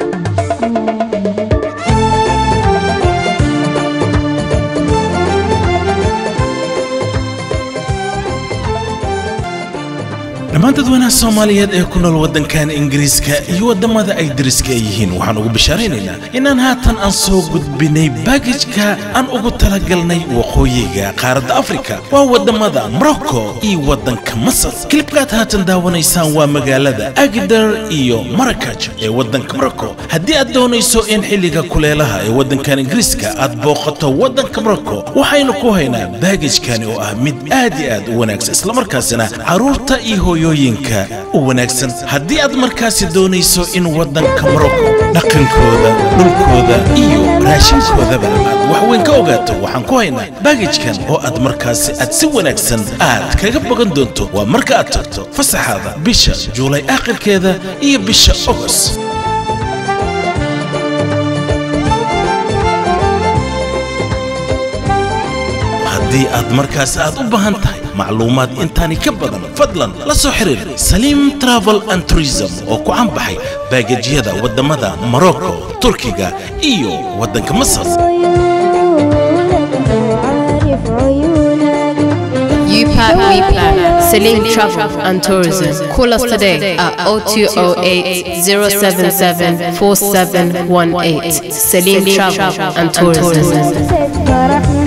dhammaan dadweynaha soomaaliyeed ee ku nool waddankan ingiriiska iyo waddamada ay deriska yihiin waxaan ugu bishaaraynaynaa inaan haatan aan soo gudbinay baagajka aan ugu talagalnay waqooyiga qaaradda afrika waa waddamada morocco iyo waddanka masar kilibkaad haatan daawanaysaan waa magaalada agdar iyo marakaj ee waddanka morocco haddii aad doonayso in xilliga kuleelaha ee waddankan ingiriiska aad booqato waddanka morocco waxaynu ku haynaa baagajkani oo ah mid aad iyo aad u wanaagsan islamarkaasina carruurta iyo hooyooyinka u wanaagsan haddii aad markaasi doonayso in waddanka morocco dhaqankooda dhulkooda iyo raashinkoodaba aad wax weyn ka ogaato waxaan ku haynaa baagajkan oo aad markaasi aad si wanaagsan aad kaga bogan doonto waa marka aad tagto fasaxaada bisha juulay aakhirkeeda iyo bisha ogos haddii aad markaas aad u baahan tahay macluumaad intaani ka badan fadlan la soo xiriir saliim travel and tourism oo ku canbaxay baagajyada waddamada morocco turkiga iyo waddanka masar UPAC WePlan, Salim Travel and Tourism. Call us today at 0208 077 4718. Salim Travel and Tourism. فرحنا